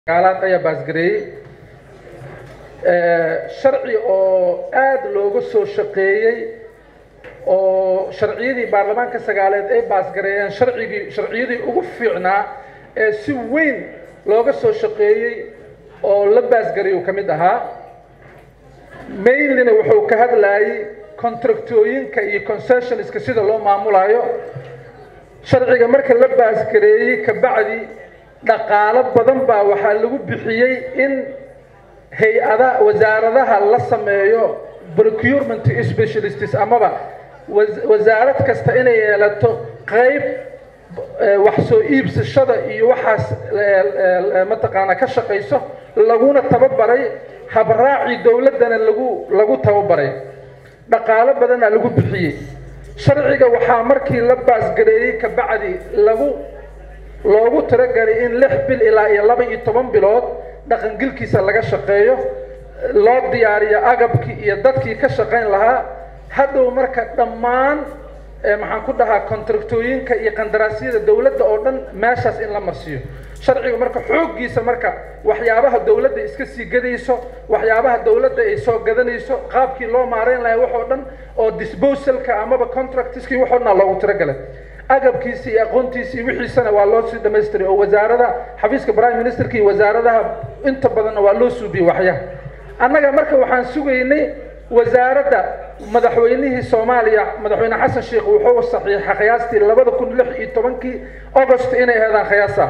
gaalaad ayaa baasgareeyey sharci oo aada looga soo shaqeeyey oo sharciyadii baarlamaanka sagaaleed ay baasgareeyeen sharcigii sharciyadii ugu fiicnaa ee si weyn looga soo shaqeeyey oo la baasgareeyuu ka mid ahaa mainlyna wuxuu ka hadlayay contractooyinka iyo concessionska sida loo maamulayo sharciga marka la baasgareeyey kabacdi dhaqaalo badan baa waxaa lagu bixiyey in hay-ada wasaaradaha la sameeyo procurement specialists amaba wasaarad kasta inay yeelato qayb wax soo iibsashada iyo waxaas mataqaanaa ka shaqayso laguna tababaray habraacii dowladdana lagu lagu tababaray dhaqaalo badanaa lagu bixiyey sharciga waxaa markii la baasgareeyey kabacdi lagu loogu talagalay in lix bil ilaa iyo laba iyo toban bilood dhaqangilkiisa laga shaqeeyo loo diyaariyo agabkii iyo dadkii ka shaqayn lahaa hadhow marka dhammaan maxaan ku dhahaa contractooyinka iyo qandaraasyada dowladda oo dhan meeshaas in la marsiiyo sharciga marka xooggiisa marka waxyaabaha dowladda iska sii gadayso waxyaabaha dowladda ay soo gadanayso qaabkii loo maareyn lahaa waxoo dhan oo disposalka amaba contractskii waxoo dhan loogu talagalay agabkiisa iyo aqoontiisa iyo wixiisana waa loo sii dhamaystiray oo wasaarada xafiiska prime ministerka iyo wasaaradaha inta badanna waa loo suubiyey waxyaha annaga marka waxaan sugaynay wasaaradda madaxweynihii soomaaliya madaxweyne xasan sheikh wuxuu saxiixa khiyaastii labada kun lix iyo tobankii august inay heedaan khiyaasa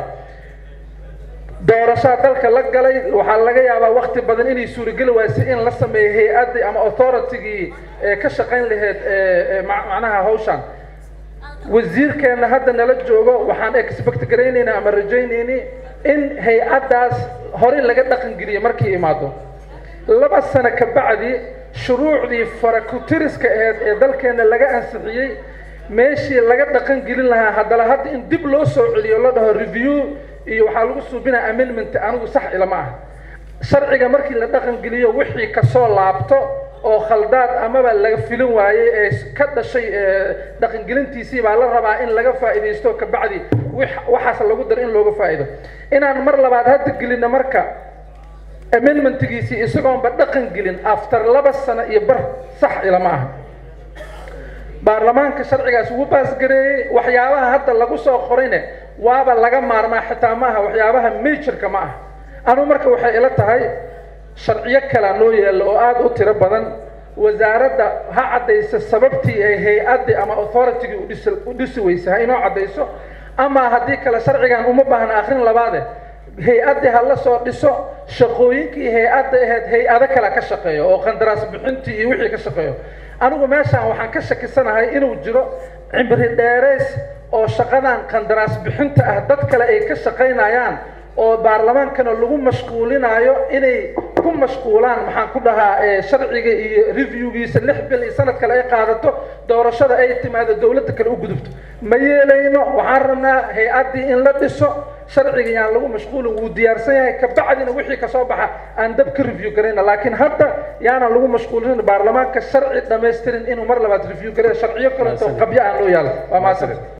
doorashaa dalka la galay waxaa laga yaabaa wakti badan inay suurageli waysay in la sameeyo hay-addii ama authoritigii ka shaqayn lahayd macnaha hawshan wasiirkeenna hadda nala joogo waxaan expect garaynaynaa ama rajaynayni in hay-addaas horey laga dhaqan geliye markii imaado laba sano ka bacdi shuruucdii farakutiriska aheyd ee dalkeenna laga ansixiyey meeshii laga dhaqan gelin lahaa haddana hadda in dib loo soo celiyo la dhaho review iyo waxaa lagu suubinaya amendment anigu sax ilama ah sharciga markii la dhaqan geliyo wixii kasoo laabto oo khaldaad amaba laga filin waayey ee ka dhashay dhaqangelintiisii baa la rabaa in laga faa'iidaysto kabacdi waxaas lagu daro in looga faa'iido inaan mar labaad hadda gelino marka amendmentgiisii isagoonba dhaqan gelin after laba sano iyo bar sax ilama aha baarlamaanka sharcigaas wuu baasgareeyey waxyaabaha hadda lagu soo qorayne waaba laga maarmaa xitaa ma aha waxyaabaha majorka ma aha anugu marka waxay ila tahay sharciyo kalea noo yeello oo aada u tiro badan wasaaradda ha caddayso sababtii ay hay-addii ama authoritigii udhis u dhisi weysa ha inoo caddayso ama haddii kale sharcigan uma baahna akrin labaade hay-addii ha la soo dhiso shaqooyinkii hay-adda ahayd hay-ado kale ka shaqeeyo oo qandaraas bixintii iyo wixii ka shaqeeyo anigu meeshaan waxaan ka shakisanahay inuu jiro cimri dheerays oo shaqadan qandaraas bixinta ah dad kale ay ka shaqaynayaan oo baarlamaankana lagu mashquulinayo inay ku mashquulaan maxaan ku dhahaa sharciga iyo reviewgiisa lix bil iyo sanad kale ay qaadato doorashada ay timaado dowladda kale u gudubto ma yeelayno waxaan rabnaa hay-addii in la dhiso sharciga yaan lagu mashquulin wuu diyaarsan yahay kabacdina wixii kasoo baxa aan dab ka review garayna laakiin hadda yaanaan lagu mashquulin baarlamaanka sharci dhamaystirin inuu mar labaad review gareyo sharciyo kaleto qabyo aan loo yaalo waa mahadsan